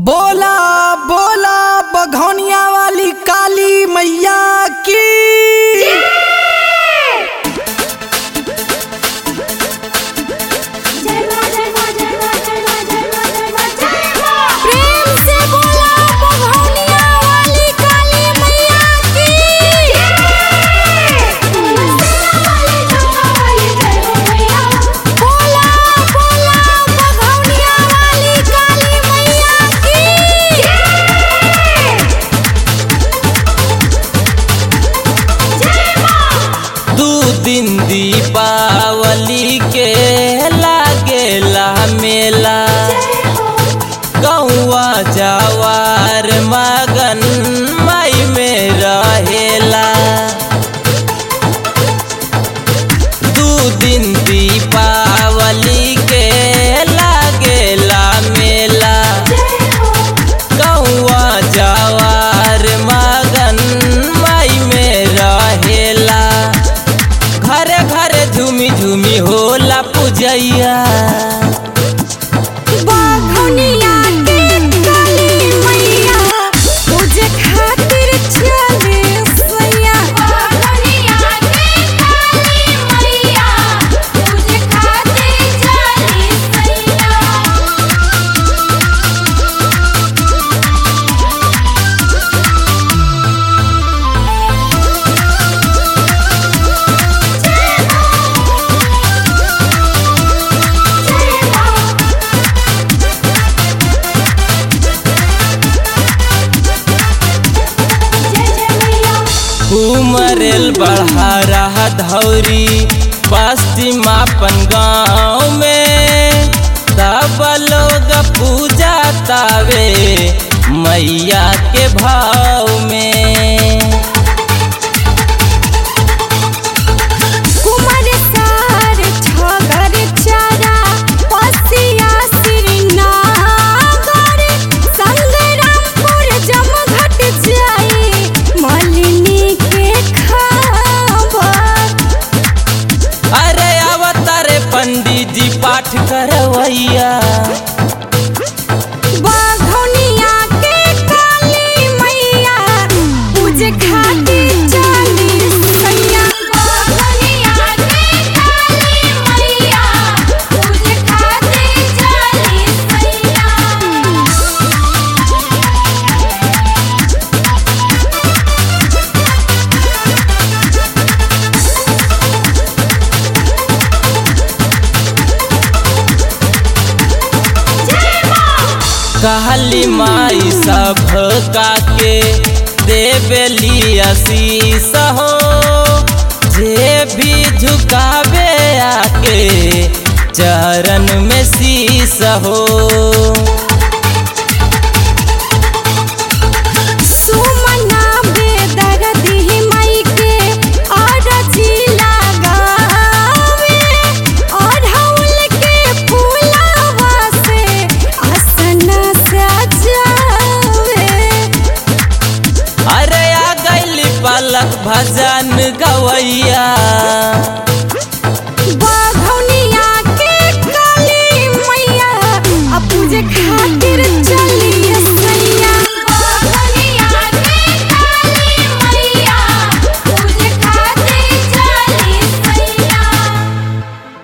बोला बोला बघौनिया वाली काली मैया की प्रेम से बोला बघौनिया वाली काली मैया की बोला बोला बघौनिया वाली काली मैया की दू दिन दीपावली के लागेला मेला गौआ जवार मगन मई में रहेला दू दिन दीपावली के लागेला मेला गौआ जवार मगन मई में रहेला घरे घरे झूमी झूमी होला पूजैया बघौनिया के काली मैया पूजे खातिर चले सैया बघौनिया के काली मैया पूजे खातिर चले सैया उमरेल बढ़ा रहा धौरी पश्चिमापन गाँव में तब लोग पूजा तावे मैया के भाव में कुमार सार छगर चारा पसिया श्रीनगर संग्रामपुर जमघट जाई मलिनी के खबर अरे अवतारे पंडित जी पाठ करवैया बघौनिया के काली मैया पूजे खातिर चली सैया बघौनिया के काली मैया पूजे खातिर चली सैया कहली माई सब का के देवेली आशीष हो जे भी झुकावे आके चरण में शीस हो सुमना बेदर्दी मई के अरजी लगावे अढ़ौल के फूलवा से आसन सजावे अरे आ गईली पलक भजन गवैया